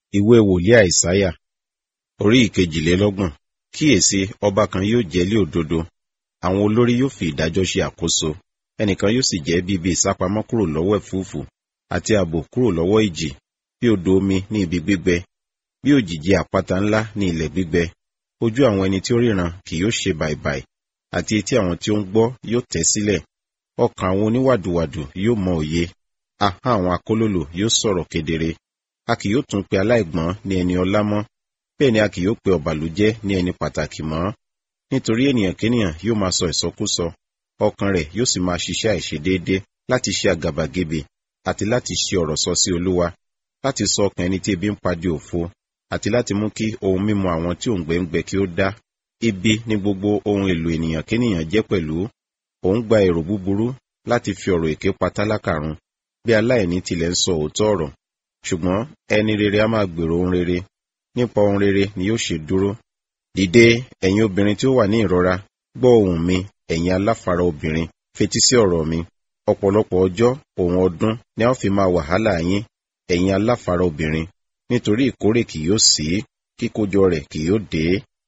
ìwé wòlíì àìsáyà orí ìkejìlélọ́gbọ̀n kíyèsí ọba kan yóò jẹ́lé òdodo àwọn olórí yóò fi ìdájọ́ ṣe àkóso ẹnìkan yóò sì jẹ́ bíbí ìsápamọ́ kúrò lọ́wọ́ ẹ̀fúùfù àti ààbò kúrò lọ́wọ́ ìjì bí odò omi ní ibi gbígbẹ bí òjìji àpáta ńlá ní ilẹ̀ gbígbẹ ojú àwọn ẹni tí ó ríran kì yóò ṣe bàìbàì àti etí àwọn tí ó ń gbọ́ yóò tẹ́ sílẹ̀ ọkàn àwọn oníwàdùwàdù yóò mọ òye ahọ́n àwọn akólòlò yóò sọ̀rọ̀ kedere a kì yóò tún pe aláìgbọ́n ní ẹni ọlá mọ́ bẹ́ẹ̀ ni a kì yóò pe ọ̀bàlújẹ́ ní ẹni pàtàkì mọ́ nítorí ènìyàn kénìyàn yóò máa sọ ìsọkúsọ ọkàn rẹ̀ yóò sì máa ṣiṣẹ́ àìṣedéédé láti ṣe àgàbàgebè àti láti ṣe ọ̀rọ̀ sọ sí olúwa láti sọ ọkàn ẹni tí ebi ń padì òfo àti láti mú kí ohun mímu àwọn tí òǹgbẹ ń gbẹ kí ó dá ibi ní gbogbo ohun èlò ènìyàn kénìyàn jẹ́ pẹ̀lú òun gba èrò búburú láti fi ọ̀rọ̀ èké pa tálákà run bí aláìní tilẹ̀ ń sọ òótọ́ ọ̀rọ̀ ṣùgbọ́n ẹni rere a máa gbèrò ohun rere nípa ohun rere ni yóò ṣe dúró dìde ẹ̀yin obìnrin tí ó wà ní ìrora gbọ́ ohùn mi ẹ̀yin aláfara obìnrin fetí sí ọ̀rọ̀ mi ọ̀pọ̀lọpọ̀ ọjọ́ òun ọdún ni a ó fi máa wàhálà yín ẹ̀yin aláfara obìnrin nítorí ìkórè kì yóò sí kíkójọ rẹ̀ kì yóò dé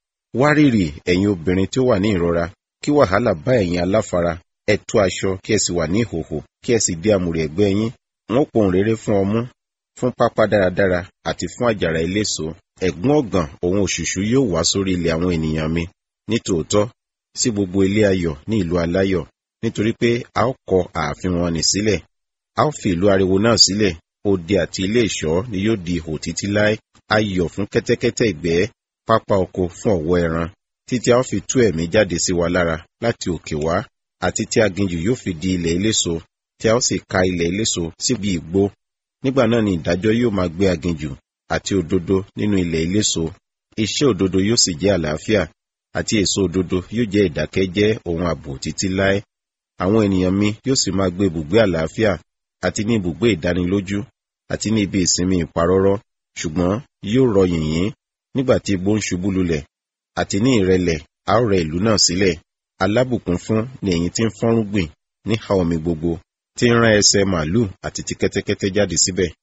wárìrì ẹ̀yin obìnrin tí ó wà ní ìrora kí wàhálà bá ẹ̀yin aláfara ẹ tú aṣọ kí ẹ sì wà ní ìhòhò kí ẹ sì dé àmùrè ẹ̀gbẹ́ yín wọn pohùn rere fún ọmú fún pápá dáradára àti fún àjàrà eléso ẹ̀gún ọ̀gàn òun òṣùṣú yóò wá sórí ilẹ̀ àwọn ènìyàn mi nítòótọ́ sí gbogbo ilé ayọ̀ ní ìlú aláyọ̀ nítorí pé a ó kọ ààfin wọn nì sílẹ̀ a ó fi ìlú ariwo náà sílẹ̀ odi àti ilé ìṣọ́ ni yóò di ihò títí láé ayọ̀ fún kẹ́tẹ́kẹ́tẹ́ ìgbẹ́ pápá oko fún ọ̀wọ́ ẹran títí a ó fi tú ẹ̀mí jáde sí wa lára láti òkè wá àti tí aginjù yóò fi di ilẹ̀ eléso tí a ó sì ka ilẹ̀ eléso síbi ìgbó nígbà náà ni ìdájọ́ yóò máa gbé aginjù àti òdodo nínú ilẹ̀ eléso iṣẹ́ òdodo yóò sì jẹ́ àlàáfíà àti èso òdodo yóò jẹ́ ìdákẹ́jẹ́ ohun ààbò títí láé àwọn ènìyàn mi yóò sì máa gbé ibùgbé àlàáfíà àti ní ibùgbé ìdánilójú àti ní ibi ìsinmi ìparọ́rọ́ ṣùgbọ́n yóò rọ yìnyín nígbà tí igbó ń ṣubú lulẹ̀ àti ní ìrẹ̀lẹ̀ a ó rẹ ìlú náà sílẹ̀ alábùkún fún ni ẹ̀yin tí ń fọ́nrúgbìn níhà omi gbogbo tí ń rán ẹsẹ̀ màálù àti ti kẹ́tẹ́kẹ́tẹ́ jáde síbẹ̀